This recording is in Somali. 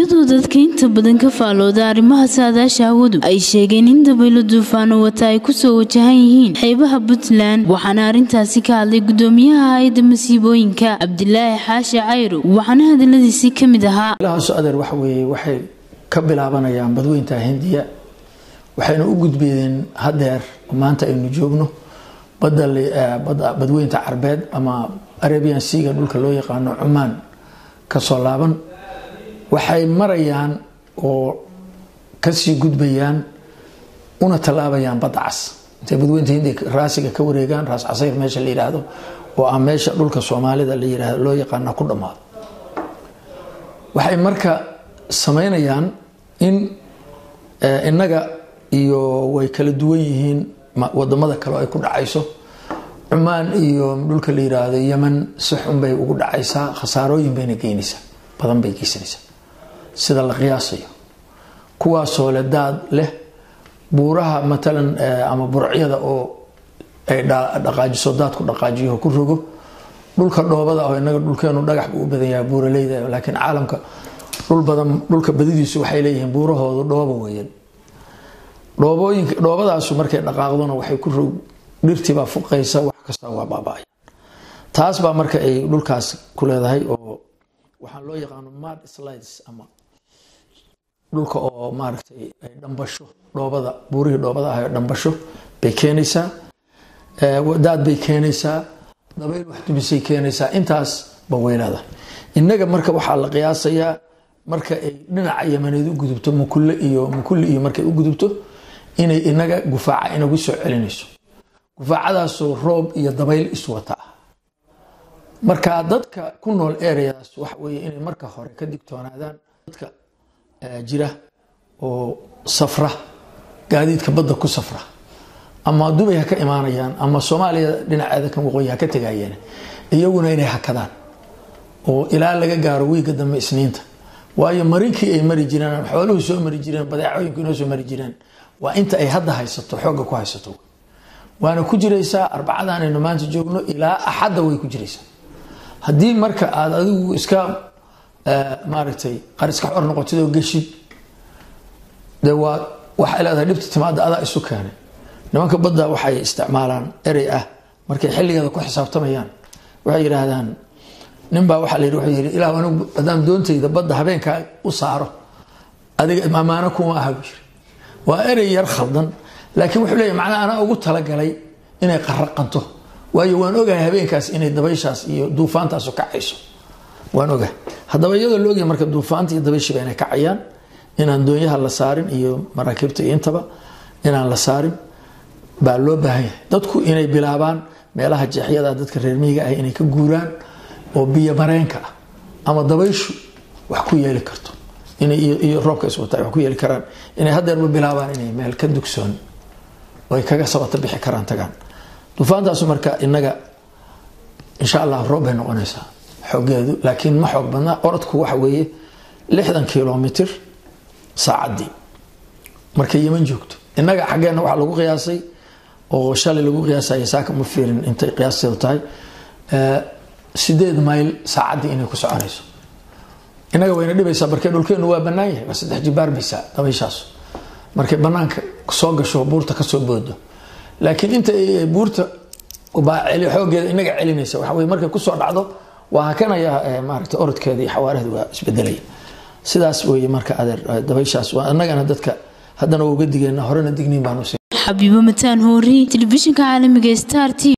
iyadoo dadka inta badan ka faalooda arrimaha saadaasha hawadu ay sheegeen in dabaylo duufaano wata ay kusoo wajahan yihiin xeebaha puntland waxaana arrintaasi ka hadlay gudoomiyaha hay-adda masiibooyinka cabdilaahi xaashi cayro waxaana hadaladiisii ka mid ahaa ilahaaso adeer waxa weeye waxay ka bilaabanayaan badweynta hindiya waxayna u gudbeedeen hadeer maanta aynu joogno badweynta carbeed ama arabian seaga dhulka loo yaqaano cumaan kasoo laaban waxay marayaan oo kasii gudbayaan una tallaabayaan badda cas intay badweynta hindiya raasiga ka wareegaan raas casayr meesha la yidhaahdo oo ah meesha dhulka soomaalida la yiraahdo loo yaqaana ku dhammaado waxay marka sameynayaan in innaga iyo way kala duwan yihiin wadamada kale ay ku dhacayso cumaan iyo dhulka la yiraahdo yeman si xun bay ugu dhacaysaa khasaarooyin bayna geynaysaa badan bay geysanaysaa sida la qiyaasayo kuwaasoo le daad leh buuraha matalan ama burcyada oo ay dhaqaajiso daadku dhaqaajiyo ku rogo dhulka dhoobada oo inaga dhulkeenu dhagax buu u badan yahay buuraleyda laakiin caalamka dhul badan dhulka badidiisu waxay leeyihiin buurahoodu dhoobo weeyaan dhoobooyinka dhoobadaasu markay dhaqaaqdona waxay ku rog dhirtibaa fuqaysa wax kasta waa baaba'aya taas baa marka ay dhulkaas ku leedahay oo waxaan loo yaqaano mad slides ama dhulka oo maaragtay ay dhambasho dhoobada buurihii dhoobada ah dhambasho bay keenaysaa daad bay keenaysaa dabayl wax dumisay keenaysaa intaas ba weylaada innaga marka waxaa la qiyaasayaa marka ay dhinaca yamaneed u gudubto mukulle iyo mukulle iyo markay u gudubto inay inaga gufaaca inagu soo celinayso gufaacadaasoo roob iyo dabayl iswata ah marka dadka ku nool ereadaas waxa weye inay marka hore ka digtoonaadaan dadka jira oo safra gaadiidka badda ku safra ama dubay ha ka imaanayaan ama soomaaliya dhinaceeda kan waqooyi ha ka tegayeen iyaguna inay hakadaan oo ilaa laga gaaro wiiga dambe isniinta waayo marinkii ay mari jireen xooluhu soo mari jireen badeecooyinku inoo soo mari jireen waa inta ay hadda haysato xooga ku haysato waana ku jiraysaa arbacadan aynu maanta joogno ilaa axadda way ku jiraysaa haddii marka aada adigu iska maaragtay qariska xor noqotid oo geshid de waa waxay leedahay dhibta timaada adaa isu keenay nimanka badda waxay isticmaalaan erey ah markay xilligeeda ku xisaabtamayaan waxay yidhaahdaan ninbaa waxaa la yidhi wuxuu yidhi ilah anigu haddaan doontayda badda habeenkaa u saaro adiga amaano kuma aha buu yiri waa erey yar khaldan laakiin wuxuu leeyahy macnaa anaa ugu talagalay inay qaraqanto waayo waan ogahay habeenkaas inay dabayshaas iyo duufaantaasu kacayso waan ogahay haddaba iyadoo la ogyahay marka duufaanta iyo dabayshiba inay kacayaan inaan doonyaha la saarin iyo maraakiibta iyo intaba inaan la saarin baa loo baahan yahay dadku inay bilaabaan meelaha jeexyada dadka reer miyiga ah inay ka guuraan oo biyo mareenka ah ama dabayshu wax ku yeeli karto iyo roobka iswata wax ku yeeli karaan inay hadeerba bilaabaan inay meel ka dugsoon oo ay kaga sabata bixi karaan tagaan duufaantaasu marka inaga insha allah roob bay noqonaysaa xoogeedu laakiin ma xoog badna orodku waxa weeye lixdan kilomitr saacaddii markay yeman joogto innaga xaggeenna waxaa lagu qiyaasay oo shalay lagu qiyaasaya saaka ma fiirin intay qiyaasteedu tahay sideed mayl saacaddii inay ku soconayso inaga wayna dhibaysaa markay dhulkeenu waa bannaan yahay waa saddex jibaarbaysaa dabayshaas markay bannaanka soo gasho buurta kasoo boodo laakiin inta buurta baa xoogeeda inaga celinaysa waxa weye markay kusoo dhacdo waa hakanaya maaragta orodkeeda iyo xawaaraheeda waa isbedelaya sidaas weye marka adeer dabayshaas waa annagana dadka haddana waa uga digeena horena digniin baanu xabiibo mataan hoori telefishinka caalamiga star t